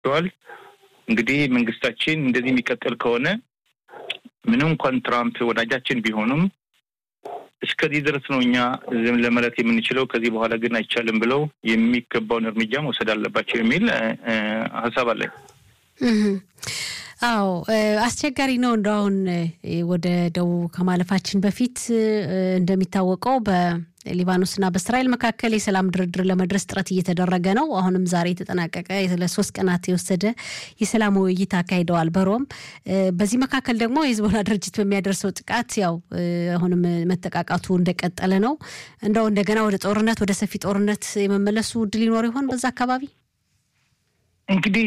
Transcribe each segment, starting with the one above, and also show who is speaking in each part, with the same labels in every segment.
Speaker 1: ተናግረዋል። እንግዲህ መንግስታችን እንደዚህ የሚቀጥል ከሆነ ምንም እንኳን ትራምፕ ወዳጃችን ቢሆኑም እስከዚህ ድረስ ነው እኛ ዝም ለማለት የምንችለው። ከዚህ በኋላ ግን አይቻልም ብለው የሚገባውን እርምጃ መውሰድ አለባቸው የሚል ሀሳብ አለኝ።
Speaker 2: አዎ አስቸጋሪ ነው። እንደ አሁን ወደ ደቡብ ከማለፋችን በፊት እንደሚታወቀው በሊባኖስና በእስራኤል መካከል የሰላም ድርድር ለመድረስ ጥረት እየተደረገ ነው። አሁንም ዛሬ የተጠናቀቀ ለሶስት ቀናት የወሰደ የሰላም ውይይት አካሂደዋል በሮም። በዚህ መካከል ደግሞ የህዝቦላ ድርጅት በሚያደርሰው ጥቃት ያው አሁንም መጠቃቃቱ እንደቀጠለ ነው። እንደው እንደገና ወደ ጦርነት ወደ ሰፊ ጦርነት የመመለሱ እድል ይኖር ይሆን በዛ አካባቢ?
Speaker 1: እንግዲህ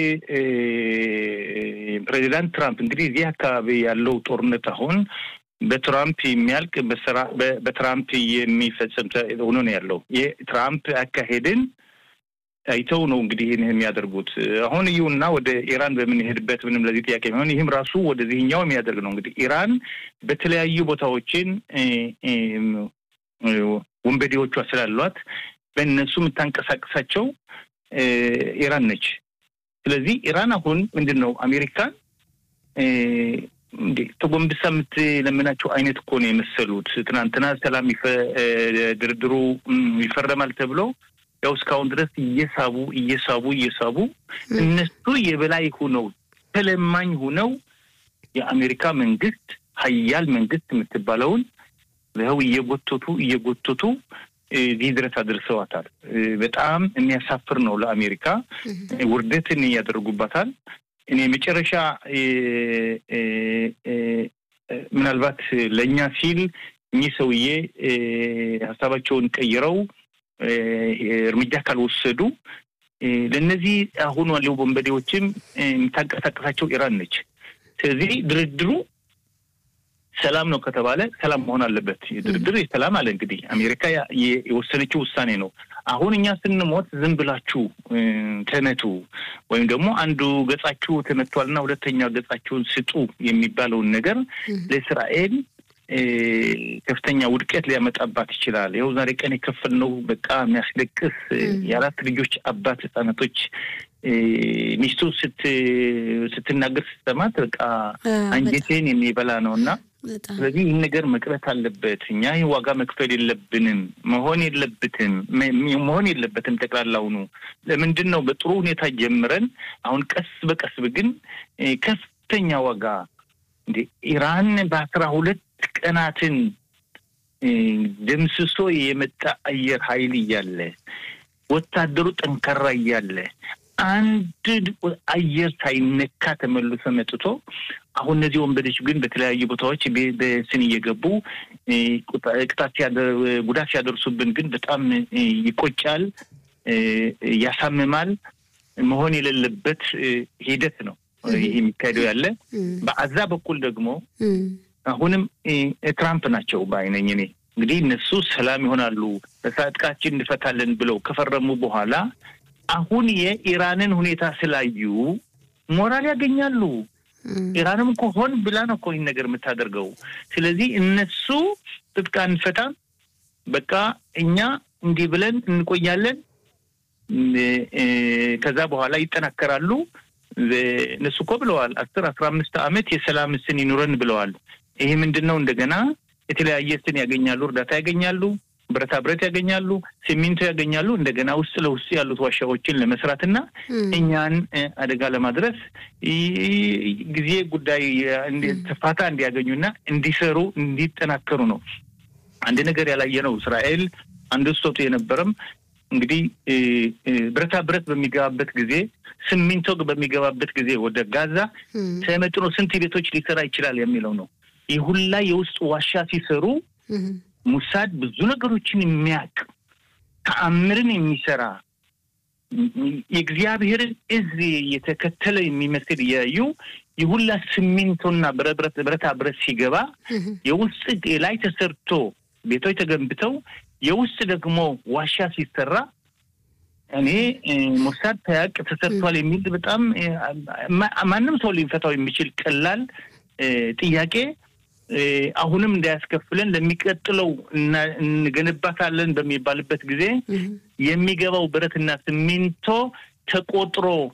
Speaker 1: ፕሬዚዳንት ትራምፕ እንግዲህ እዚህ አካባቢ ያለው ጦርነት አሁን በትራምፕ የሚያልቅ በትራምፕ የሚፈጸም ሆኖ ነው ያለው። የትራምፕ አካሄድን አይተው ነው እንግዲህ ይህን የሚያደርጉት። አሁን እዩና ወደ ኢራን በምንሄድበት ምንም ለዚህ ጥያቄ የሚሆን ይህም ራሱ ወደዚህኛው የሚያደርግ ነው። እንግዲህ ኢራን በተለያዩ ቦታዎችን ወንበዴዎቿ ስላሏት በእነሱ የምታንቀሳቀሳቸው ኢራን ነች። ስለዚህ ኢራን አሁን ምንድን ነው አሜሪካን እንዴ ተጎንብሳ የምትለምናቸው አይነት እኮ ነው የመሰሉት። ትናንትና ሰላም ድርድሩ ይፈረማል ተብሎ ያው እስካሁን ድረስ እየሳቡ እየሳቡ እየሳቡ እነሱ የበላይ ሁነው ተለማኝ ሁነው የአሜሪካ መንግስት ሀያል መንግስት የምትባለውን ይኸው እየጎተቱ እየጎተቱ እዚህ ድረስ አድርሰዋታል። በጣም የሚያሳፍር ነው ለአሜሪካ ውርደትን ያደርጉባታል። እኔ መጨረሻ ምናልባት ለእኛ ሲል እኚህ ሰውዬ ሀሳባቸውን ቀይረው እርምጃ ካልወሰዱ ለእነዚህ አሁን ያለው ወንበዴዎችም የምታንቀሳቀሳቸው ኢራን ነች። ስለዚህ ድርድሩ ሰላም ነው ከተባለ ሰላም መሆን አለበት። ድርድር የሰላም አለ እንግዲህ አሜሪካ የወሰነችው ውሳኔ ነው። አሁን እኛ ስንሞት ዝም ብላችሁ ተመቱ ወይም ደግሞ አንዱ ገጻችሁ ተመቷልና ሁለተኛ ገጻችሁን ስጡ የሚባለውን ነገር ለእስራኤል ከፍተኛ ውድቀት ሊያመጣባት ይችላል። ይኸው ዛሬ ቀን የከፈልነው በቃ የሚያስለቅስ የአራት ልጆች አባት ህጻናቶች ሚስቱ ስትናገር ስትሰማት በቃ አንጀቴን የሚበላ ነው እና ስለዚህ ይህን ነገር መቅረት አለበት። እኛ ይህ ዋጋ መክፈል የለብንም መሆን የለብትም መሆን የለበትም። ጠቅላላውኑ ለምንድን ነው በጥሩ ሁኔታ ጀምረን አሁን ቀስ በቀስ ግን ከፍተኛ ዋጋ እንደ ኢራን በአስራ ሁለት ቀናትን ደምስሶ የመጣ አየር ኃይል እያለ ወታደሩ ጠንካራ እያለ አንድ አየር ሳይነካ ተመልሶ መጥቶ አሁን እነዚህ ወንበዴች ግን በተለያዩ ቦታዎች በስን እየገቡ ቅጣት ጉዳት ሲያደርሱብን ግን በጣም ይቆጫል፣ ያሳምማል። መሆን የሌለበት ሂደት ነው ይህ የሚካሄደው ያለ። በአዛ በኩል ደግሞ አሁንም ትራምፕ ናቸው በአይነኝ እኔ እንግዲህ እነሱ ሰላም ይሆናሉ ጥቃችን እንፈታለን ብለው ከፈረሙ በኋላ አሁን የኢራንን ሁኔታ ስላዩ ሞራል ያገኛሉ። ኢራንም እኮ ሆን ብላ ነው እኮ ይህን ነገር የምታደርገው። ስለዚህ እነሱ ትጥቅ አንፈታም፣ በቃ እኛ እንዲህ ብለን እንቆያለን፣ ከዛ በኋላ ይጠናከራሉ። እነሱ እኮ ብለዋል አስር አስራ አምስት ዓመት የሰላም ስን ይኑረን ብለዋል። ይሄ ምንድን ነው? እንደገና የተለያየ ስን ያገኛሉ፣ እርዳታ ያገኛሉ ብረታ ብረት ያገኛሉ፣ ሲሚንቶ ያገኛሉ። እንደገና ውስጥ ለውስጥ ያሉት ዋሻዎችን ለመስራትና እኛን አደጋ ለማድረስ ጊዜ ጉዳይ ተፋታ እንዲያገኙና እንዲሰሩ እንዲጠናከሩ ነው። አንድ ነገር ያላየ ነው። እስራኤል አንድ ስቶቱ የነበረም እንግዲህ ብረታ ብረት በሚገባበት ጊዜ ሲሚንቶ በሚገባበት ጊዜ ወደ ጋዛ ተመጥኖ ስንት ቤቶች ሊሰራ ይችላል የሚለው ነው። ይህ ሁላ የውስጥ ዋሻ ሲሰሩ ሙሳድ ብዙ ነገሮችን የሚያውቅ ተአምርን የሚሰራ የእግዚአብሔርን እዝ የተከተለ የሚመስል እያዩ የሁላ ሲሚንቶና ብረታ ብረት ሲገባ የውስጥ ላይ ተሰርቶ ቤቶች ተገንብተው የውስጥ ደግሞ ዋሻ ሲሰራ እኔ ሙሳድ ተያቅ ተሰርቷል የሚል በጣም ማንም ሰው ሊፈታው የሚችል ቀላል ጥያቄ አሁንም እንዳያስከፍለን ለሚቀጥለው እንገነባታለን በሚባልበት ጊዜ የሚገባው ብረትና ሲሚንቶ ተቆጥሮ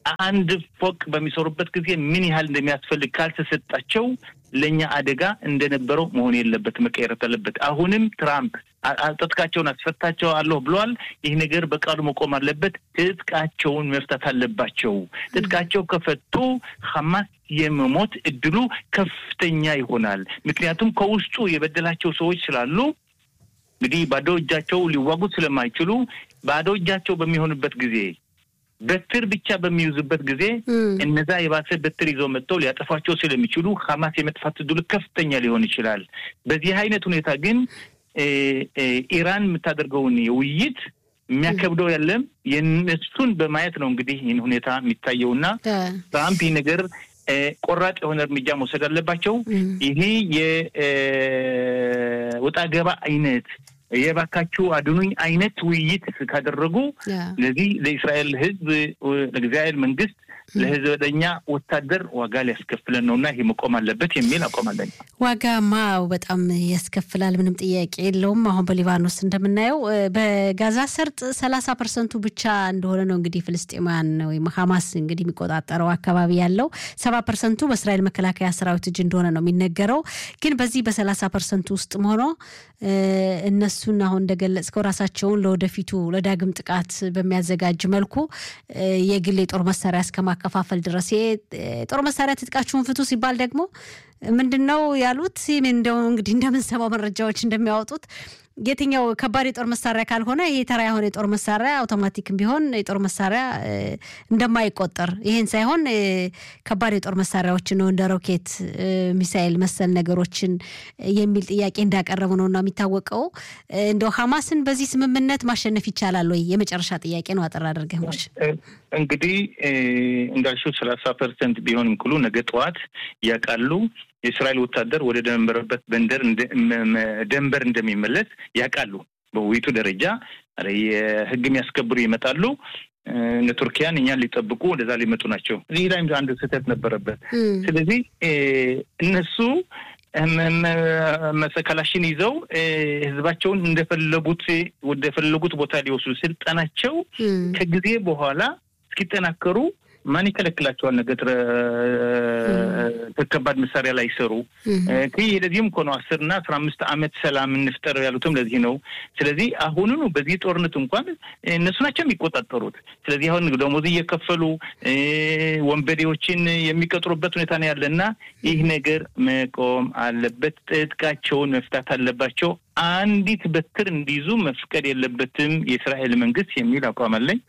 Speaker 1: አንድ ፎቅ በሚሰሩበት ጊዜ ምን ያህል እንደሚያስፈልግ ካልተሰጣቸው ለእኛ አደጋ እንደነበረው መሆን የለበት መቀየረት አለበት። አሁንም ትራምፕ ትጥቃቸውን አስፈታቸው አለሁ ብለዋል። ይህ ነገር በቃሉ መቆም አለበት። ትጥቃቸውን መፍታት አለባቸው። ትጥቃቸው ከፈቱ ሐማስ የመሞት እድሉ ከፍተኛ ይሆናል። ምክንያቱም ከውስጡ የበደላቸው ሰዎች ስላሉ እንግዲህ ባዶ እጃቸው ሊዋጉት ስለማይችሉ ባዶ እጃቸው በሚሆንበት ጊዜ በትር ብቻ በሚይዙበት ጊዜ እነዛ የባሰ በትር ይዘው መጥተው ሊያጠፏቸው ስለሚችሉ ሐማስ የመጥፋት እድሉ ከፍተኛ ሊሆን ይችላል። በዚህ አይነት ሁኔታ ግን ኢራን የምታደርገውን የውይይት የሚያከብደው የለም። የነሱን በማየት ነው እንግዲህ ይህን ሁኔታ የሚታየውና ትራምፕ ይህ ነገር ቆራጥ የሆነ እርምጃ መውሰድ አለባቸው። ይሄ የወጣ ገባ አይነት የባካችሁ አድኑኝ አይነት ውይይት ካደረጉ ስለዚህ ለእስራኤል ሕዝብ ለእግዚአብሔር መንግስት ለህዝበኛ ወታደር ዋጋ ሊያስከፍለን ነው እና ይሄ መቆም አለበት የሚል አቋም አለኝ።
Speaker 2: ዋጋማ በጣም ያስከፍላል፣ ምንም ጥያቄ የለውም። አሁን በሊባኖስ እንደምናየው በጋዛ ሰርጥ ሰላሳ ፐርሰንቱ ብቻ እንደሆነ ነው እንግዲህ ፍልስጤማውያን ወይም ሀማስ እንግዲህ የሚቆጣጠረው አካባቢ ያለው ሰባ ፐርሰንቱ በእስራኤል መከላከያ ሰራዊት እጅ እንደሆነ ነው የሚነገረው። ግን በዚህ በሰላሳ ፐርሰንቱ ውስጥ ሆኖ እነሱን አሁን እንደገለጽከው ራሳቸውን ለወደፊቱ ለዳግም ጥቃት በሚያዘጋጅ መልኩ የግል የጦር መሳሪያ እስከ ማከፋፈል ድረስ የጦር መሳሪያ ትጥቃችሁን ፍቱ ሲባል ደግሞ ምንድን ነው ያሉት? እንደው እንግዲህ እንደምንሰማው መረጃዎች እንደሚያወጡት የትኛው ከባድ የጦር መሳሪያ ካልሆነ ይሄ ተራ የሆነ የጦር መሳሪያ አውቶማቲክም ቢሆን የጦር መሳሪያ እንደማይቆጠር ይሄን ሳይሆን ከባድ የጦር መሳሪያዎችን ነው እንደ ሮኬት፣ ሚሳኤል መሰል ነገሮችን የሚል ጥያቄ እንዳቀረቡ ነው እና የሚታወቀው እንደው ሀማስን በዚህ ስምምነት ማሸነፍ ይቻላል ወይ? የመጨረሻ ጥያቄ ነው። አጠር አድርገህ ሞች
Speaker 1: እንግዲህ እንዳልሽው ሰላሳ ፐርሰንት ቢሆንም ክሉ ነገ ጠዋት ያውቃሉ የእስራኤል ወታደር ወደ ደንበረበት በንደር ደንበር እንደሚመለስ ያውቃሉ። በውይይቱ ደረጃ የህግ የሚያስከብሩ ይመጣሉ። እነ ቱርኪያን እኛን ሊጠብቁ ወደዛ ሊመጡ ናቸው። እዚህ ላይ አንድ ስህተት ነበረበት። ስለዚህ እነሱ መሰከላሽን ይዘው ህዝባቸውን እንደፈለጉት ወደፈለጉት ቦታ ሊወስዱ ስልጣናቸው ከጊዜ በኋላ እስኪጠናከሩ ማን ይከለክላቸዋል? ነገ ከባድ መሳሪያ ላይ ይሰሩ ይህ ለዚህም እኮ ነው አስር እና አስራ አምስት ዓመት ሰላም እንፍጠር ያሉትም ለዚህ ነው። ስለዚህ አሁኑኑ በዚህ ጦርነት እንኳን እነሱ ናቸው የሚቆጣጠሩት። ስለዚህ አሁን ደሞዝ እየከፈሉ ወንበዴዎችን የሚቀጥሩበት ሁኔታ ነው ያለ እና ይህ ነገር መቆም አለበት። ጥጥቃቸውን መፍታት አለባቸው። አንዲት በትር እንዲይዙ መፍቀድ የለበትም የእስራኤል መንግስት የሚል አቋም አለኝ።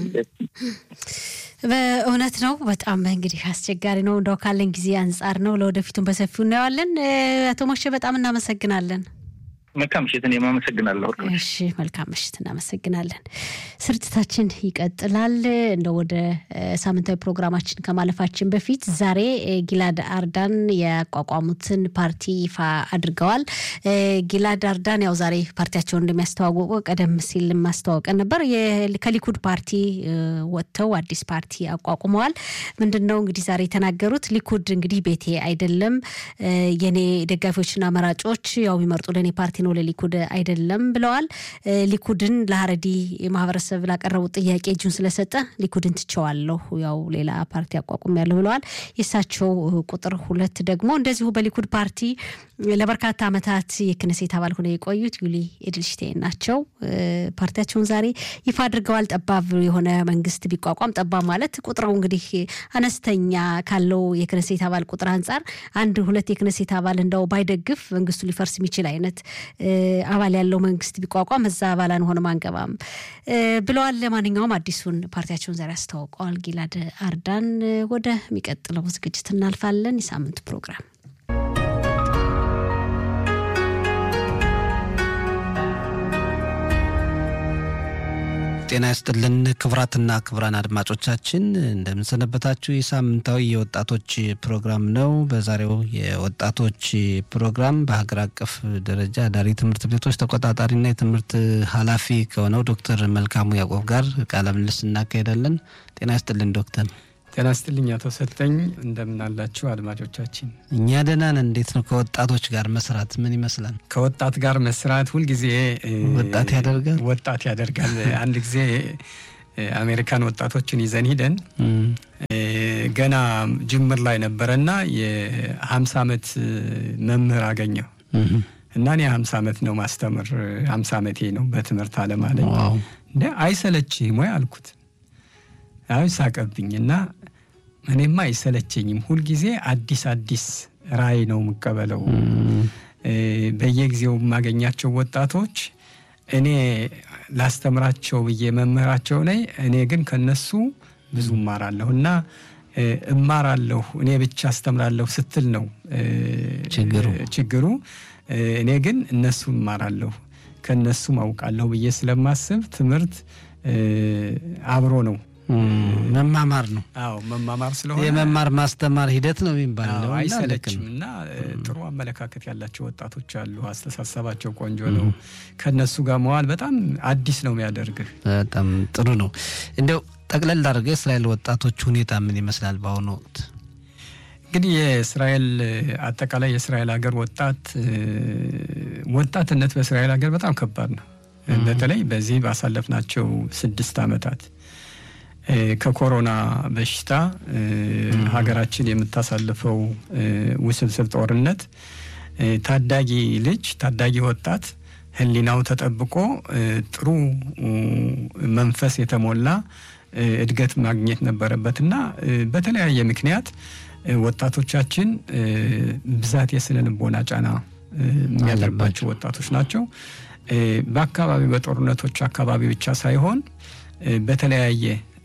Speaker 2: በእውነት ነው። በጣም እንግዲህ አስቸጋሪ ነው። እንደው ካለን ጊዜ አንጻር ነው። ለወደፊቱም በሰፊው እናየዋለን። አቶ ሞሼ በጣም እናመሰግናለን።
Speaker 1: መልካም ምሽት። እኔም አመሰግናለሁ።
Speaker 2: እሺ፣ መልካም ምሽት። እናመሰግናለን። ስርጭታችን ይቀጥላል። እንደ ወደ ሳምንታዊ ፕሮግራማችን ከማለፋችን በፊት ዛሬ ጊላድ አርዳን ያቋቋሙትን ፓርቲ ይፋ አድርገዋል። ጊላድ አርዳን ያው ዛሬ ፓርቲያቸውን እንደሚያስተዋወቁ ቀደም ሲል ማስተዋወቀን ነበር። ከሊኩድ ፓርቲ ወጥተው አዲስ ፓርቲ አቋቁመዋል። ምንድን ነው እንግዲህ ዛሬ የተናገሩት? ሊኩድ እንግዲህ ቤቴ አይደለም፣ የኔ ደጋፊዎችና መራጮች ያው የሚመርጡ ለእኔ ፓርቲ ነው ለሊኩድ አይደለም ብለዋል። ሊኩድን ለሀረዲ ማህበረሰብ ላቀረቡት ጥያቄ እጁን ስለሰጠ ሊኩድን ትቸዋለሁ፣ ያው ሌላ ፓርቲ አቋቁም ያለሁ ብለዋል። የእሳቸው ቁጥር ሁለት ደግሞ እንደዚሁ በሊኩድ ፓርቲ ለበርካታ ዓመታት የክነሴት አባል ሆነው የቆዩት ዩሊ ኤድልሽቴን ናቸው። ፓርቲያቸውን ዛሬ ይፋ አድርገዋል። ጠባብ የሆነ መንግስት ቢቋቋም ጠባብ ማለት ቁጥሩ እንግዲህ አነስተኛ ካለው የክነሴት አባል ቁጥር አንጻር አንድ ሁለት የክነሴት አባል እንደው ባይደግፍ መንግስቱ ሊፈርስ የሚችል አይነት አባል ያለው መንግስት ቢቋቋም እዛ አባል አንሆንም አንገባም ብለዋል። ለማንኛውም አዲሱን ፓርቲያቸውን ዛሬ አስተዋውቀዋል። ጊላድ አርዳን። ወደሚቀጥለው ዝግጅት እናልፋለን። የሳምንቱ ፕሮግራም
Speaker 3: ጤና ይስጥልን ክቡራትና ክቡራን አድማጮቻችን እንደምንሰነበታችሁ። የሳምንታዊ የወጣቶች ፕሮግራም ነው። በዛሬው የወጣቶች ፕሮግራም በሀገር አቀፍ ደረጃ አዳሪ ትምህርት ቤቶች ተቆጣጣሪና የትምህርት ኃላፊ ከሆነው ዶክተር መልካሙ ያዕቆብ ጋር ቃለ ምልልስ እናካሄዳለን። ጤና ይስጥልን ዶክተር።
Speaker 4: ጤና ይስጥልኝ አቶ ሰጠኝ፣ እንደምናላችሁ አድማጮቻችን።
Speaker 3: እኛ ደህና ነን። እንዴት ነው ከወጣቶች ጋር መስራት ምን ይመስላል?
Speaker 4: ከወጣት ጋር መስራት ሁልጊዜ
Speaker 3: ወጣት ያደርጋል
Speaker 4: ወጣት ያደርጋል። አንድ ጊዜ አሜሪካን ወጣቶችን ይዘን ሂደን ገና ጅምር ላይ ነበረና የሀምሳ ዓመት መምህር አገኘው እና እኔ ሀምሳ ዓመት ነው ማስተምር ሀምሳ ዓመቴ ነው በትምህርት አለም አለኝ። እንደ አይሰለችህም ወይ አልኩት። አይ ሳቀብኝ እና እኔማ አይሰለቸኝም ሁልጊዜ አዲስ አዲስ ራዕይ ነው የምቀበለው። በየጊዜው የማገኛቸው ወጣቶች እኔ ላስተምራቸው ብዬ መምህራቸው ላይ እኔ ግን ከነሱ ብዙ እማራለሁ እና እማራለሁ እኔ ብቻ አስተምራለሁ ስትል ነው ችግሩ። እኔ ግን እነሱ እማራለሁ ከነሱም አውቃለሁ ብዬ ስለማስብ ትምህርት አብሮ ነው
Speaker 3: መማማር ነው።
Speaker 4: አዎ መማማር ስለሆነ
Speaker 3: የመማር ማስተማር ሂደት ነው የሚባለው።
Speaker 4: አይሰለችም እና ጥሩ አመለካከት ያላቸው ወጣቶች አሉ። አስተሳሰባቸው ቆንጆ ነው። ከነሱ ጋር መዋል በጣም አዲስ ነው የሚያደርግህ።
Speaker 3: በጣም ጥሩ ነው። እንዲያው ጠቅለል አድርገህ የእስራኤል ወጣቶች ሁኔታ ምን ይመስላል በአሁኑ ወቅት?
Speaker 4: እንግዲህ የእስራኤል አጠቃላይ የእስራኤል ሀገር ወጣት ወጣትነት በእስራኤል ሀገር በጣም ከባድ ነው። በተለይ በዚህ ባሳለፍናቸው ስድስት ዓመታት ከኮሮና በሽታ ሀገራችን የምታሳልፈው ውስብስብ ጦርነት ታዳጊ ልጅ ታዳጊ ወጣት ሕሊናው ተጠብቆ ጥሩ መንፈስ የተሞላ እድገት ማግኘት ነበረበትና በተለያየ ምክንያት ወጣቶቻችን ብዛት የስነ ልቦና ጫና የሚያደርባቸው ወጣቶች ናቸው። በአካባቢ በጦርነቶች አካባቢ ብቻ ሳይሆን በተለያየ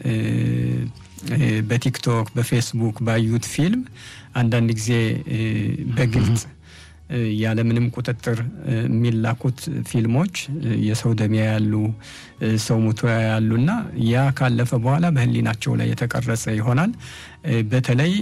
Speaker 4: በቲክቶክ በፌስቡክ ባዩት ፊልም አንዳንድ ጊዜ በግልጽ ያለምንም ቁጥጥር የሚላኩት ፊልሞች የሰው ደም ያሉ ሰው ሙቶ ያሉ እና ያ ካለፈ በኋላ በህሊናቸው ላይ የተቀረጸ ይሆናል። በተለይ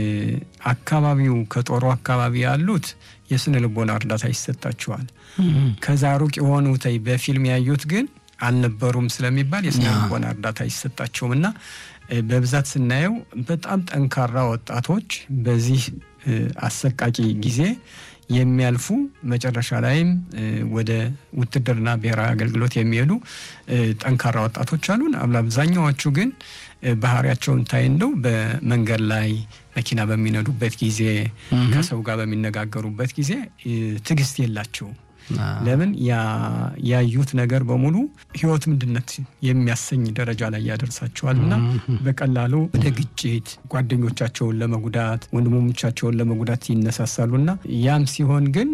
Speaker 4: አካባቢው ከጦሩ አካባቢ ያሉት የስነ ልቦና እርዳታ ይሰጣቸዋል። ከዛ ሩቅ የሆኑት በፊልም ያዩት ግን አልነበሩም ስለሚባል የስነ ልቦና እርዳታ አይሰጣቸውም እና በብዛት ስናየው በጣም ጠንካራ ወጣቶች በዚህ አሰቃቂ ጊዜ የሚያልፉ መጨረሻ ላይም ወደ ውትድርና ብሔራዊ አገልግሎት የሚሄዱ ጠንካራ ወጣቶች አሉን። አብዛኛዎቹ ግን ባህሪያቸውን ታይ እንደው በመንገድ ላይ መኪና በሚነዱበት ጊዜ ከሰው ጋር በሚነጋገሩበት ጊዜ ትዕግስት የላቸውም። ለምን ያዩት ነገር በሙሉ ህይወት ምንድነት የሚያሰኝ ደረጃ ላይ ያደርሳቸዋል እና በቀላሉ ወደ ግጭት፣ ጓደኞቻቸውን ለመጉዳት፣ ወንድሞቻቸውን ለመጉዳት ይነሳሳሉ እና ያም ሲሆን ግን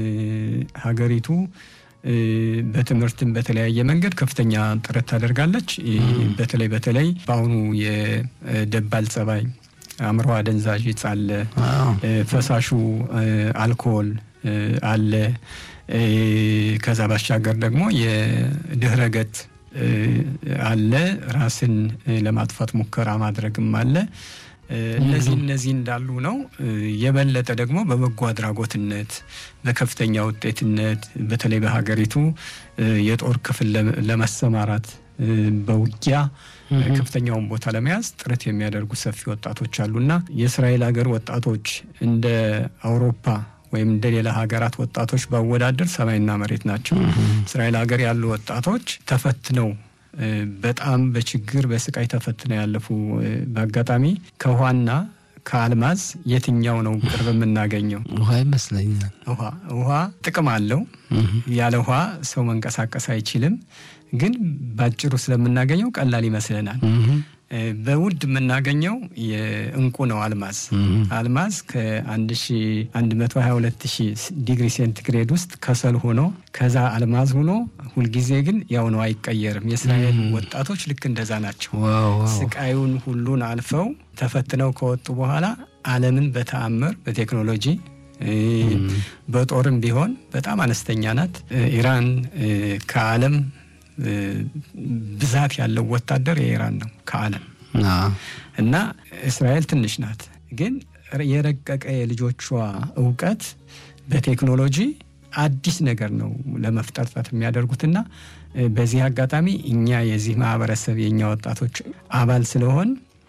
Speaker 4: ሀገሪቱ በትምህርትም በተለያየ መንገድ ከፍተኛ ጥረት ታደርጋለች። በተለይ በተለይ በአሁኑ የደባል ጸባይ አእምሮ አደንዛዥ እጽ አለ፣ ፈሳሹ አልኮል አለ። ከዛ ባሻገር ደግሞ የድህረ ገጽ አለ። ራስን ለማጥፋት ሙከራ ማድረግም አለ። እነዚህ እነዚህ እንዳሉ ነው። የበለጠ ደግሞ በበጎ አድራጎትነት በከፍተኛ ውጤትነት በተለይ በሀገሪቱ የጦር ክፍል ለመሰማራት በውጊያ ከፍተኛውን ቦታ ለመያዝ ጥረት የሚያደርጉ ሰፊ ወጣቶች አሉና የእስራኤል ሀገር ወጣቶች እንደ አውሮፓ ወይም እንደ ሌላ ሀገራት ወጣቶች ባወዳደር ሰማይና መሬት ናቸው። እስራኤል ሀገር ያሉ ወጣቶች ተፈትነው በጣም በችግር በስቃይ ተፈትነው ያለፉ በአጋጣሚ ከውሃና ከአልማዝ የትኛው ነው ቅርብ የምናገኘው?
Speaker 3: ውሃ ይመስለኛል።
Speaker 4: ውሃ ውሃ ጥቅም አለው። ያለ ውሃ ሰው መንቀሳቀስ አይችልም። ግን ባጭሩ ስለምናገኘው ቀላል ይመስለናል። በውድ የምናገኘው የእንቁ ነው። አልማዝ አልማዝ ከ1122 ዲግሪ ሴንቲግሬድ ውስጥ ከሰል ሆኖ ከዛ አልማዝ ሆኖ ሁልጊዜ ግን ያው ነው፣ አይቀየርም። የእስራኤል ወጣቶች ልክ እንደዛ ናቸው። ስቃዩን ሁሉን አልፈው ተፈትነው ከወጡ በኋላ ዓለምን በተአምር በቴክኖሎጂ በጦርም ቢሆን በጣም አነስተኛ ናት። ኢራን ከዓለም ብዛት ያለው ወታደር የኢራን ነው ከዓለም እና እስራኤል ትንሽ ናት። ግን የረቀቀ የልጆቿ እውቀት በቴክኖሎጂ አዲስ ነገር ነው ለመፍጠር ጥረት የሚያደርጉትና በዚህ አጋጣሚ እኛ የዚህ ማህበረሰብ የእኛ ወጣቶች አባል ስለሆን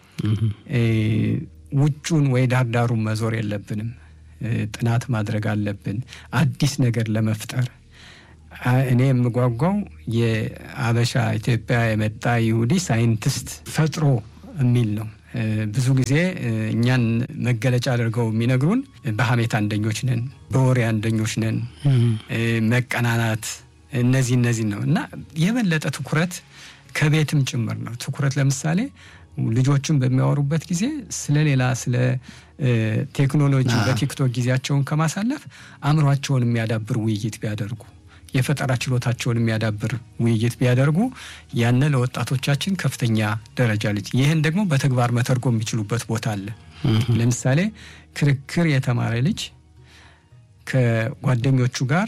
Speaker 4: ውጩን ወይ ዳርዳሩን መዞር የለብንም። ጥናት ማድረግ አለብን አዲስ ነገር ለመፍጠር እኔ የምጓጓው የአበሻ ኢትዮጵያ የመጣ ይሁዲ ሳይንቲስት ፈጥሮ የሚል ነው። ብዙ ጊዜ እኛን መገለጫ አድርገው የሚነግሩን በሀሜት አንደኞች ነን፣ በወሬ አንደኞች ነን፣ መቀናናት፣ እነዚህ እነዚህ ነው እና የበለጠ ትኩረት ከቤትም ጭምር ነው። ትኩረት ለምሳሌ ልጆችን በሚያወሩበት ጊዜ ስለ ሌላ ስለ ቴክኖሎጂ በቲክቶክ ጊዜያቸውን ከማሳለፍ አእምሯቸውን የሚያዳብር ውይይት ቢያደርጉ የፈጠራ ችሎታቸውን የሚያዳብር ውይይት ቢያደርጉ ያነ ለወጣቶቻችን ከፍተኛ ደረጃ ልጅ ይህን ደግሞ በተግባር መተርጎም የሚችሉበት ቦታ አለ። ለምሳሌ ክርክር የተማረ ልጅ ከጓደኞቹ ጋር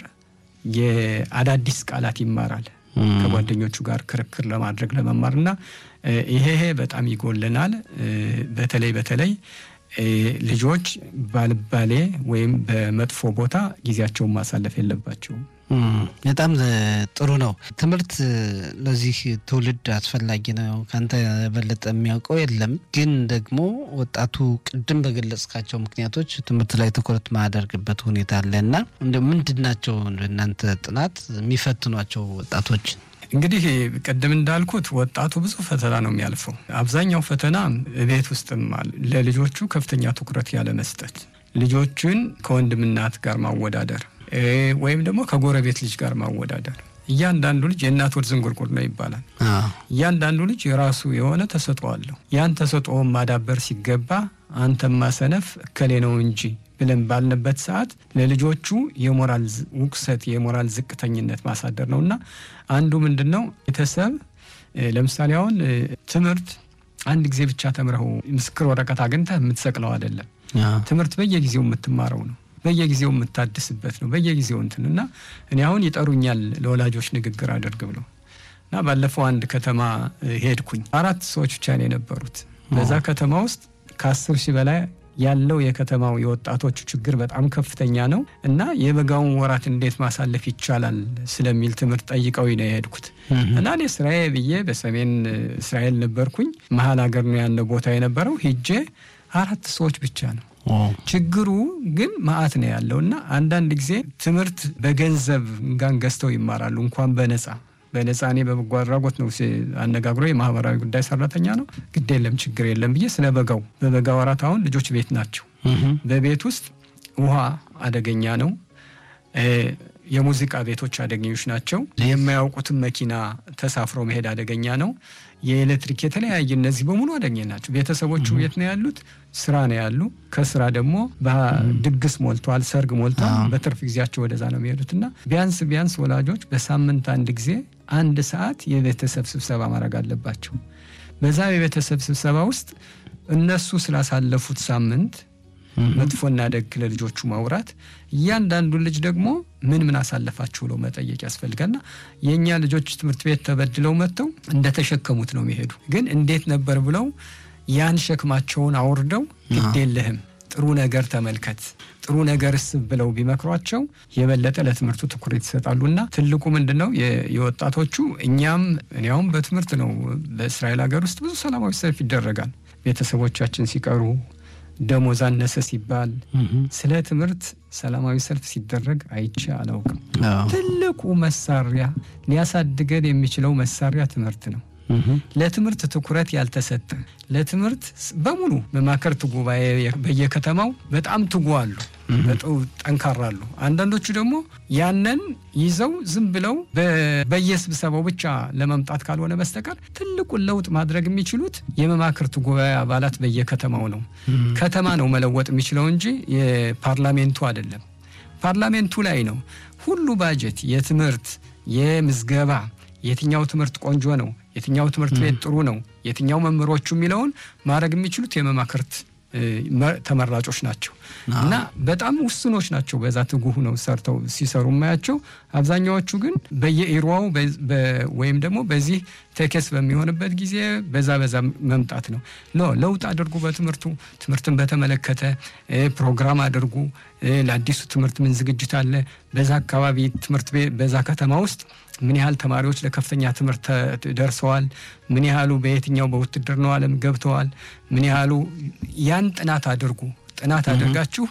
Speaker 4: የአዳዲስ ቃላት ይማራል። ከጓደኞቹ ጋር ክርክር ለማድረግ ለመማር እና ይሄ በጣም ይጎልናል። በተለይ በተለይ ልጆች ባልባሌ ወይም በመጥፎ ቦታ ጊዜያቸውን ማሳለፍ የለባቸውም።
Speaker 3: በጣም ጥሩ ነው። ትምህርት ለዚህ ትውልድ አስፈላጊ ነው። ከአንተ የበለጠ የሚያውቀው የለም። ግን ደግሞ ወጣቱ ቅድም በገለጽካቸው ምክንያቶች ትምህርት ላይ ትኩረት ማያደርግበት ሁኔታ አለ እና እንደ ምንድን ናቸው እናንተ ጥናት የሚፈትኗቸው ወጣቶች?
Speaker 4: እንግዲህ ቅድም እንዳልኩት ወጣቱ ብዙ ፈተና ነው የሚያልፈው። አብዛኛው ፈተና ቤት ውስጥም ለልጆቹ ከፍተኛ ትኩረት ያለ መስጠት፣ ልጆችን ከወንድም እናት ጋር ማወዳደር ወይም ደግሞ ከጎረቤት ልጅ ጋር ማወዳደር። እያንዳንዱ ልጅ የእናት ወድ ዝንጉርጉር ነው ይባላል። እያንዳንዱ ልጅ የራሱ የሆነ ተሰጥኦ አለው። ያን ተሰጥኦውን ማዳበር ሲገባ አንተማ ሰነፍ እከሌ ነው እንጂ ብለን ባልንበት ሰዓት ለልጆቹ የሞራል ውቅሰት፣ የሞራል ዝቅተኝነት ማሳደር ነው እና አንዱ ምንድን ነው ቤተሰብ ለምሳሌ አሁን ትምህርት አንድ ጊዜ ብቻ ተምረው ምስክር ወረቀት አግኝተህ የምትሰቅለው አይደለም። ትምህርት በየጊዜው የምትማረው ነው በየጊዜው የምታድስበት ነው። በየጊዜው እንትን እና እኔ አሁን ይጠሩኛል ለወላጆች ንግግር አድርግ ብለው እና ባለፈው አንድ ከተማ ሄድኩኝ። አራት ሰዎች ብቻ ነው የነበሩት በዛ ከተማ ውስጥ ከአስር ሺህ በላይ ያለው የከተማው የወጣቶቹ ችግር በጣም ከፍተኛ ነው እና የበጋውን ወራት እንዴት ማሳለፍ ይቻላል ስለሚል ትምህርት ጠይቀው ነው የሄድኩት እና እኔ ስራዬ ብዬ በሰሜን እስራኤል ነበርኩኝ። መሀል ሀገር ነው ያለው ቦታ የነበረው ሂጄ አራት ሰዎች ብቻ ነው ችግሩ ግን ማአት ነው ያለው እና አንዳንድ ጊዜ ትምህርት በገንዘብ ጋን ገዝተው ይማራሉ እንኳን በነፃ በነፃ እኔ በበጎ አድራጎት ነው አነጋግሮ የማህበራዊ ጉዳይ ሰራተኛ ነው። ግድ የለም ችግር የለም ብዬ ስለ በጋው በበጋ ወራት አሁን ልጆች ቤት ናቸው። በቤት ውስጥ ውሃ አደገኛ ነው። የሙዚቃ ቤቶች አደገኞች ናቸው። የማያውቁትን መኪና ተሳፍሮ መሄድ አደገኛ ነው። የኤሌክትሪክ የተለያየ እነዚህ በሙሉ አደገኛ ናቸው። ቤተሰቦቹ የት ነው ያሉት? ስራ ነው ያሉ። ከስራ ደግሞ ድግስ ሞልቷል፣ ሰርግ ሞልቷል። በትርፍ ጊዜያቸው ወደዛ ነው የሚሄዱት እና ቢያንስ ቢያንስ ወላጆች በሳምንት አንድ ጊዜ አንድ ሰዓት የቤተሰብ ስብሰባ ማድረግ አለባቸው። በዛ የቤተሰብ ስብሰባ ውስጥ እነሱ ስላሳለፉት ሳምንት መጥፎና ደግ ለልጆቹ ማውራት፣ እያንዳንዱን ልጅ ደግሞ ምን ምን አሳለፋችሁ ብለው መጠየቅ ያስፈልጋልና የእኛ ልጆች ትምህርት ቤት ተበድለው መጥተው እንደተሸከሙት ነው የሚሄዱ። ግን እንዴት ነበር ብለው ያን ሸክማቸውን አውርደው ግድ የለህም ጥሩ ነገር ተመልከት፣ ጥሩ ነገር ስብ ብለው ቢመክሯቸው የበለጠ ለትምህርቱ ትኩረት ይሰጣሉና ትልቁ ምንድን ነው የወጣቶቹ እኛም እኔያውም በትምህርት ነው በእስራኤል ሀገር ውስጥ ብዙ ሰላማዊ ሰልፍ ይደረጋል። ቤተሰቦቻችን ሲቀሩ ደሞዝ አነሰ ሲባል ስለ ትምህርት ሰላማዊ ሰልፍ ሲደረግ አይቼ አላውቅም። ትልቁ መሳሪያ ሊያሳድገን የሚችለው መሳሪያ ትምህርት ነው። ለትምህርት ትኩረት ያልተሰጠ ለትምህርት በሙሉ መማክርት ጉባኤ በየከተማው በጣም ትጉ አሉ፣ ጠንካራ አሉ። አንዳንዶቹ ደግሞ ያንን ይዘው ዝም ብለው በየስብሰባው ብቻ ለመምጣት ካልሆነ በስተቀር ትልቁን ለውጥ ማድረግ የሚችሉት የመማክርት ጉባኤ አባላት በየከተማው ነው። ከተማ ነው መለወጥ የሚችለው እንጂ የፓርላሜንቱ አይደለም። ፓርላሜንቱ ላይ ነው ሁሉ ባጀት የትምህርት የምዝገባ የትኛው ትምህርት ቆንጆ ነው፣ የትኛው ትምህርት ቤት ጥሩ ነው፣ የትኛው መምህሮቹ የሚለውን ማድረግ የሚችሉት የመማክርት ተመራጮች ናቸው እና በጣም ውስኖች ናቸው። በዛ ትጉህ ነው ሰርተው ሲሰሩ የማያቸው። አብዛኛዎቹ ግን በየኢሮዋው ወይም ደግሞ በዚህ ቴኬስ በሚሆንበት ጊዜ በዛ በዛ መምጣት ነው። ለውጥ አድርጉ። በትምህርቱ ትምህርትን በተመለከተ ፕሮግራም አድርጉ። ለአዲሱ ትምህርት ምን ዝግጅት አለ? በዛ አካባቢ ትምህርት ቤት በዛ ከተማ ውስጥ ምን ያህል ተማሪዎች ለከፍተኛ ትምህርት ደርሰዋል? ምን ያህሉ በየትኛው በውትድርናው ዓለም ገብተዋል? ምን ያህሉ ያን ጥናት አድርጉ። ጥናት አድርጋችሁ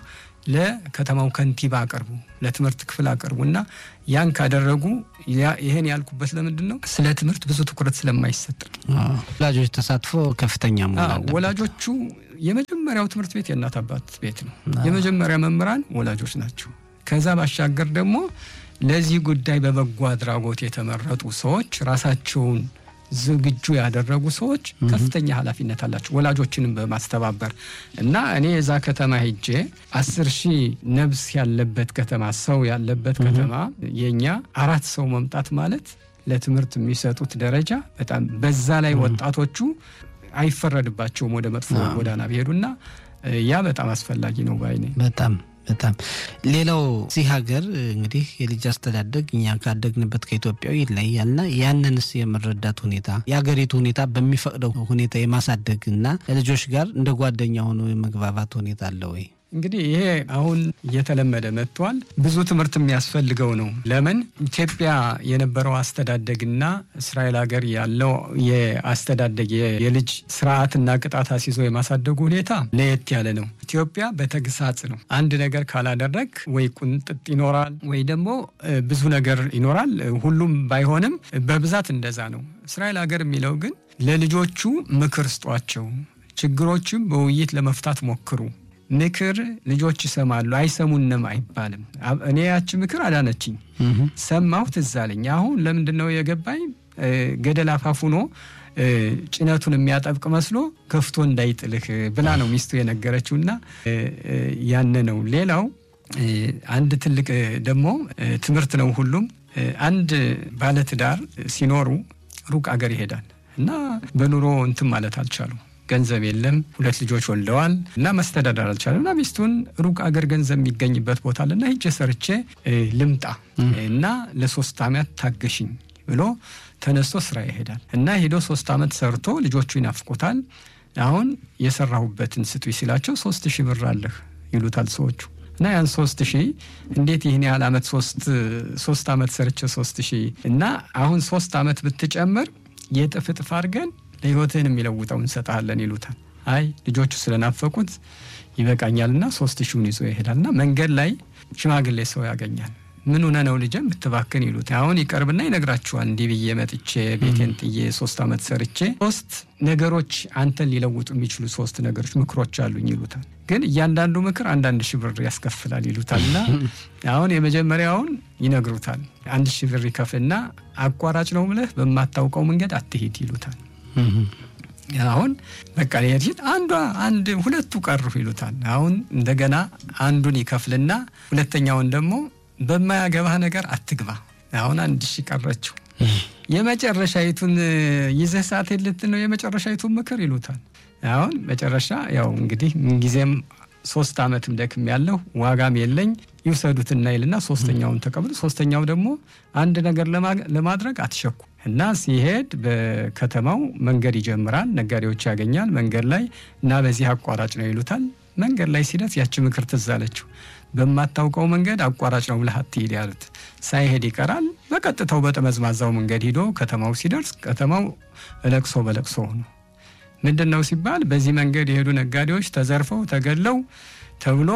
Speaker 4: ለከተማው ከንቲባ አቅርቡ፣ ለትምህርት ክፍል አቅርቡ እና ያን ካደረጉ ይህን ያልኩበት ለምንድን ነው? ስለ ትምህርት ብዙ ትኩረት ስለማይሰጥ
Speaker 3: ወላጆች ተሳትፎ ከፍተኛ መሆን
Speaker 4: ወላጆቹ የመጀመሪያው ትምህርት ቤት የእናት አባት ቤት ነው። የመጀመሪያ መምህራን ወላጆች ናቸው። ከዛ ባሻገር ደግሞ ለዚህ ጉዳይ በበጎ አድራጎት የተመረጡ ሰዎች ራሳቸውን ዝግጁ ያደረጉ ሰዎች ከፍተኛ ኃላፊነት አላቸው ወላጆችንም በማስተባበር እና እኔ የዛ ከተማ ሄጄ አስር ሺህ ነብስ ያለበት ከተማ ሰው ያለበት ከተማ የኛ አራት ሰው መምጣት ማለት ለትምህርት የሚሰጡት ደረጃ በጣም በዛ ላይ ወጣቶቹ አይፈረድባቸውም ወደ መጥፎ ጎዳና ቢሄዱና ያ በጣም አስፈላጊ ነው ባይ ነኝ።
Speaker 3: በጣም በጣም ሌላው እዚህ ሀገር እንግዲህ የልጅ አስተዳደግ እኛ ካደግንበት ከኢትዮጵያዊ ይለያልና ያንንስ የመረዳት ሁኔታ የሀገሪቱ ሁኔታ በሚፈቅደው ሁኔታ የማሳደግ እና ልጆች ጋር እንደ ጓደኛ ሆኖ የመግባባት ሁኔታ አለ ወይ?
Speaker 4: እንግዲህ ይሄ አሁን እየተለመደ መጥቷል። ብዙ ትምህርት የሚያስፈልገው ነው። ለምን ኢትዮጵያ የነበረው አስተዳደግና እስራኤል ሀገር ያለው የአስተዳደግ የልጅ ስርዓትና ቅጣት አስይዞ የማሳደጉ ሁኔታ ለየት ያለ ነው። ኢትዮጵያ በተግሳጽ ነው። አንድ ነገር ካላደረግ ወይ ቁንጥጥ ይኖራል ወይ ደግሞ ብዙ ነገር ይኖራል። ሁሉም ባይሆንም በብዛት እንደዛ ነው። እስራኤል ሀገር የሚለው ግን ለልጆቹ ምክር ስጧቸው፣ ችግሮችም በውይይት ለመፍታት ሞክሩ ምክር ልጆች ይሰማሉ፣ አይሰሙንም አይባልም። እኔ ያች ምክር አዳነችኝ፣ ሰማሁ፣ ትዝ አለኝ። አሁን ለምንድን ነው የገባኝ? ገደል አፋፉኖ ጭነቱን የሚያጠብቅ መስሎ ከፍቶ እንዳይጥልህ ብላ ነው ሚስቱ የነገረችውና ያነ ነው። ሌላው አንድ ትልቅ ደግሞ ትምህርት ነው። ሁሉም አንድ ባለትዳር ሲኖሩ ሩቅ አገር ይሄዳል እና በኑሮ እንትን ማለት አልቻሉም ገንዘብ የለም። ሁለት ልጆች ወልደዋል እና መስተዳደር አልቻለም እና ሚስቱን ሩቅ አገር ገንዘብ የሚገኝበት ቦታ አለና ሂጄ ሰርቼ ልምጣ እና ለሶስት ዓመት ታገሽኝ ብሎ ተነስቶ ስራ ይሄዳል እና ሄዶ ሶስት ዓመት ሰርቶ ልጆቹ ይናፍቁታል። አሁን የሰራሁበትን ስጡኝ ሲላቸው ሶስት ሺህ ብር አለህ ይሉታል ሰዎቹ እና ያን ሶስት ሺህ እንዴት ይህን ያህል ዓመት ሶስት ዓመት ሰርቼ ሶስት ሺህ እና አሁን ሶስት ዓመት ብትጨምር የጥፍ እጥፍ አድርገን ለህይወትህን የሚለውጠው እንሰጣለን ይሉታል። አይ ልጆቹ ስለናፈቁት ይበቃኛልና ሶስት ሺውን ይዞ ይሄዳልና መንገድ ላይ ሽማግሌ ሰው ያገኛል። ምን ሆነ ነው ልጄ ብትባክን ይሉት። አሁን ይቀርብና ይነግራችኋል። እንዲህ ብዬ መጥቼ ቤቴን ጥዬ ሶስት ዓመት ሰርቼ ሶስት ነገሮች አንተን ሊለውጡ የሚችሉ ሶስት ነገሮች ምክሮች አሉኝ ይሉታል። ግን እያንዳንዱ ምክር አንዳንድ ሺህ ብር ያስከፍላል ይሉታልና አሁን የመጀመሪያውን ይነግሩታል። አንድ ሺህ ብር ይከፍልና አቋራጭ ነው ብለህ በማታውቀው መንገድ አትሄድ ይሉታል። አሁን በቃ ሄድ አንዷ አንድ ሁለቱ ቀሩ ይሉታል። አሁን እንደገና አንዱን ይከፍልና ሁለተኛውን ደግሞ በማያገባህ ነገር አትግባ። አሁን አንድ ሺ ቀረችው። የመጨረሻይቱን ይዘህ ሰዓት ልትል ነው የመጨረሻይቱን ምክር ይሉታል። አሁን መጨረሻ ያው እንግዲህ ምንጊዜም ሶስት ዓመትም ደክም ያለሁ ዋጋም የለኝ ይውሰዱትና ይልና ሶስተኛውን ተቀብሎ ሶስተኛው ደግሞ አንድ ነገር ለማድረግ አትሸኩ እና ሲሄድ በከተማው መንገድ ይጀምራል። ነጋዴዎች ያገኛል መንገድ ላይ እና በዚህ አቋራጭ ነው ይሉታል። መንገድ ላይ ሲደርስ ያቺ ምክር ትዝ አለችው። በማታውቀው መንገድ አቋራጭ ነው ብለህ አትሂድ ያሉት ሳይሄድ ይቀራል። በቀጥታው በጠመዝማዛው መንገድ ሂዶ ከተማው ሲደርስ ከተማው ለቅሶ በለቅሶ ሆኑ። ምንድን ነው ሲባል በዚህ መንገድ የሄዱ ነጋዴዎች ተዘርፈው ተገለው ተብሎ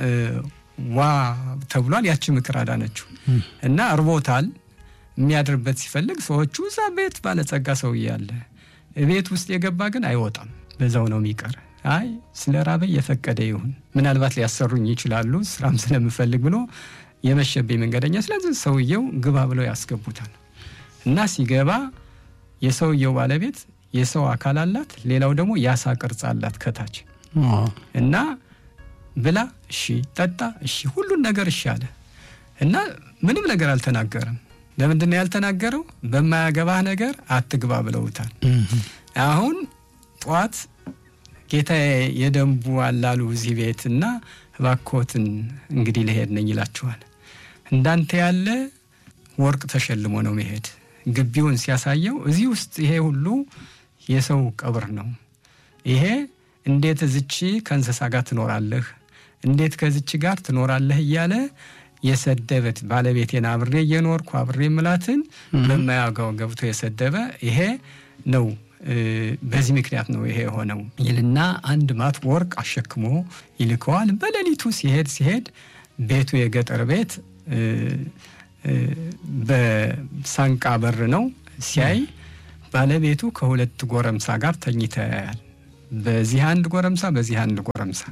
Speaker 4: ዋ ተብሏል። ያቺ ምክር አዳነችው እና እርቦታል የሚያድርበት ሲፈልግ ሰዎቹ እዛ ቤት ባለጸጋ ሰውዬ አለ፣ ቤት ውስጥ የገባ ግን አይወጣም፣ በዛው ነው የሚቀር። አይ ስለ ራበኝ የፈቀደ ይሁን ምናልባት ሊያሰሩኝ ይችላሉ ስራም ስለምፈልግ ብሎ የመሸብኝ መንገደኛ፣ ስለዚህ ሰውየው ግባ ብለው ያስገቡታል። እና ሲገባ የሰውየው ባለቤት የሰው አካል አላት፣ ሌላው ደግሞ የአሳ ቅርጽ አላት ከታች እና ብላ እሺ፣ ጠጣ እሺ፣ ሁሉን ነገር እሺ አለ እና ምንም ነገር አልተናገረም። ለምንድን ነው ያልተናገረው? በማያገባህ ነገር አትግባ ብለውታል። አሁን ጠዋት ጌታ የደንቡ አላሉ እዚህ ቤት እና እባክዎትን እንግዲህ ልሄድ ነኝ ይላችኋል። እንዳንተ ያለ ወርቅ ተሸልሞ ነው መሄድ። ግቢውን ሲያሳየው እዚህ ውስጥ ይሄ ሁሉ የሰው ቀብር ነው። ይሄ እንዴት እዝቺ ከእንስሳ ጋር ትኖራለህ? እንዴት ከዝቺ ጋር ትኖራለህ? እያለ የሰደበት ባለቤቴን አብሬ እየኖርኩ አብሬ ምላትን በማያውቀው ገብቶ የሰደበ ይሄ ነው በዚህ ምክንያት ነው ይሄ የሆነው ይልና አንድ ማት ወርቅ አሸክሞ ይልከዋል። በሌሊቱ ሲሄድ ሲሄድ ቤቱ የገጠር ቤት በሳንቃ በር ነው። ሲያይ ባለቤቱ ከሁለት ጎረምሳ ጋር ተኝታ ያያል። በዚህ አንድ ጎረምሳ፣ በዚህ አንድ ጎረምሳ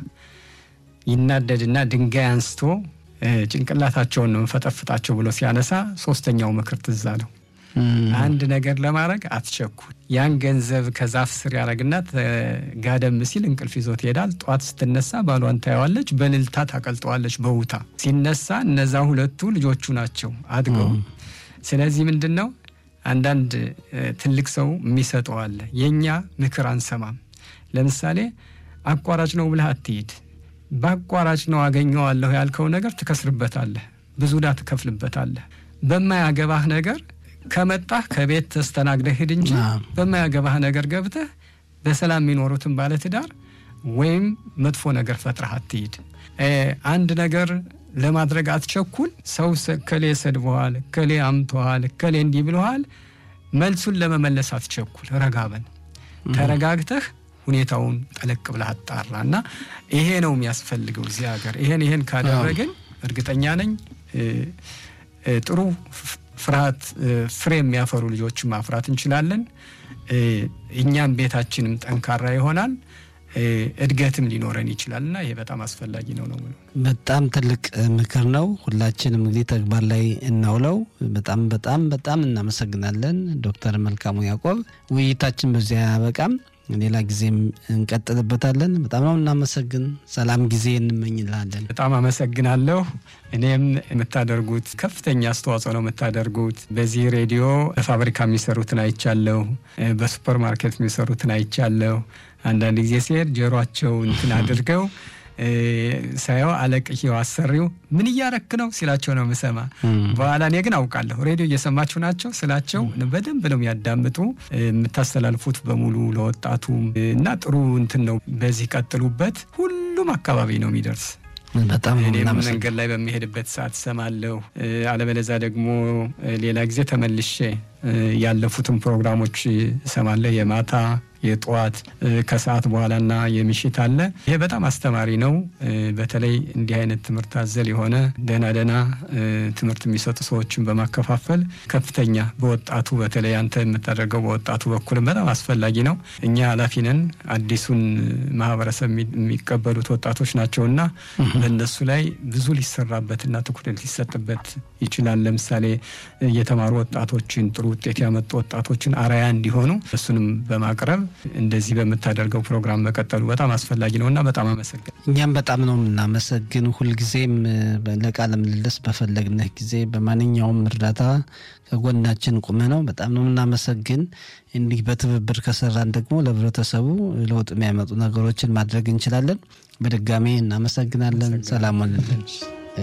Speaker 4: ይናደድና ድንጋይ አንስቶ ጭንቅላታቸውን ነው እንፈጠፍጣቸው ብሎ ሲያነሳ ሶስተኛው ምክር ትዝ አለው። አንድ ነገር ለማድረግ አትቸኩል። ያን ገንዘብ ከዛፍ ስር ያደረግና ጋደም ሲል እንቅልፍ ይዞት ይሄዳል። ጠዋት ስትነሳ ባሏን ታየዋለች፣ በልልታ ታቀልጠዋለች በውታ ሲነሳ እነዛ ሁለቱ ልጆቹ ናቸው አድገው። ስለዚህ ምንድን ነው አንዳንድ ትልቅ ሰው የሚሰጠው አለ። የእኛ ምክር አንሰማም። ለምሳሌ አቋራጭ ነው ብለህ አትሂድ። በአቋራጭ ነው አገኘዋለሁ ያልከው ነገር ትከስርበታለህ፣ ብዙ ዕዳ ትከፍልበታለህ። በማያገባህ ነገር ከመጣህ ከቤት ተስተናግደህ ሂድ እንጂ በማያገባህ ነገር ገብተህ በሰላም የሚኖሩትን ባለትዳር ወይም መጥፎ ነገር ፈጥረህ አትሂድ። አንድ ነገር ለማድረግ አትቸኩል። ሰው ከሌ ሰድበዋል፣ ከሌ አምተዋል፣ ከሌ እንዲህ ብለዋል፣ መልሱን ለመመለስ አትቸኩል። ረጋበን ተረጋግተህ ሁኔታውን ጠለቅ ብለህ አጣራ እና ይሄ ነው የሚያስፈልገው እዚህ ሀገር። ይሄን ይሄን ካደረግን እርግጠኛ ነኝ ጥሩ ፍርሃት ፍሬ የሚያፈሩ ልጆችን ማፍራት እንችላለን። እኛም ቤታችንም ጠንካራ ይሆናል። እድገትም ሊኖረን ይችላል እና ይሄ በጣም አስፈላጊ ነው ነው
Speaker 3: በጣም ትልቅ ምክር ነው። ሁላችንም እንግዲህ ተግባር ላይ እናውለው። በጣም በጣም በጣም እናመሰግናለን ዶክተር መልካሙ ያዕቆብ። ውይይታችን በዚያ አያበቃም። ሌላ ጊዜም እንቀጥልበታለን። በጣም ነው እናመሰግን። ሰላም ጊዜ እንመኝላለን።
Speaker 4: በጣም አመሰግናለሁ። እኔም የምታደርጉት ከፍተኛ አስተዋጽኦ ነው የምታደርጉት። በዚህ ሬዲዮ በፋብሪካ የሚሰሩትን አይቻለሁ፣ በሱፐር ማርኬት የሚሰሩትን አይቻለሁ። አንዳንድ ጊዜ ሲሄድ ጆሯቸው እንትን አድርገው ሳየው አለቅየው አሰሪው ምን እያረክ ነው ሲላቸው ነው የምሰማ። በኋላ እኔ ግን አውቃለሁ ሬዲዮ እየሰማችሁ ናቸው ስላቸው በደንብ ነው የሚያዳምጡ። የምታስተላልፉት በሙሉ ለወጣቱ እና ጥሩ እንትን ነው። በዚህ ቀጥሉበት። ሁሉም አካባቢ ነው የሚደርስ።
Speaker 3: በጣም
Speaker 4: እኔም መንገድ ላይ በሚሄድበት ሰዓት ሰማለሁ። አለበለዛ ደግሞ ሌላ ጊዜ ተመልሼ ያለፉትን ፕሮግራሞች እሰማለሁ። የማታ የጠዋት ከሰዓት በኋላና የምሽት አለ። ይሄ በጣም አስተማሪ ነው። በተለይ እንዲህ አይነት ትምህርት አዘል የሆነ ደህና ደህና ትምህርት የሚሰጡ ሰዎችን በማከፋፈል ከፍተኛ በወጣቱ በተለይ አንተ የምታደርገው በወጣቱ በኩልም በጣም አስፈላጊ ነው። እኛ ኃላፊ ነን። አዲሱን ማህበረሰብ የሚቀበሉት ወጣቶች ናቸውና በእነሱ ላይ ብዙ ሊሰራበትና ትኩረት ሊሰጥበት ይችላል። ለምሳሌ የተማሩ ወጣቶችን ጥሩ ውጤት ያመጡ ወጣቶችን አርአያ እንዲሆኑ እሱንም በማቅረብ እንደዚህ በምታደርገው ፕሮግራም መቀጠሉ በጣም አስፈላጊ ነው እና በጣም አመሰግን።
Speaker 3: እኛም በጣም ነው የምናመሰግን። ሁልጊዜም ለቃለ ምልልስ በፈለግንህ ጊዜ በማንኛውም እርዳታ ከጎናችን ቁመ ነው። በጣም ነው የምናመሰግን። እንዲህ በትብብር ከሰራን ደግሞ ለህብረተሰቡ ለውጥ የሚያመጡ ነገሮችን ማድረግ እንችላለን። በድጋሜ እናመሰግናለን። ሰላም ዋልልን።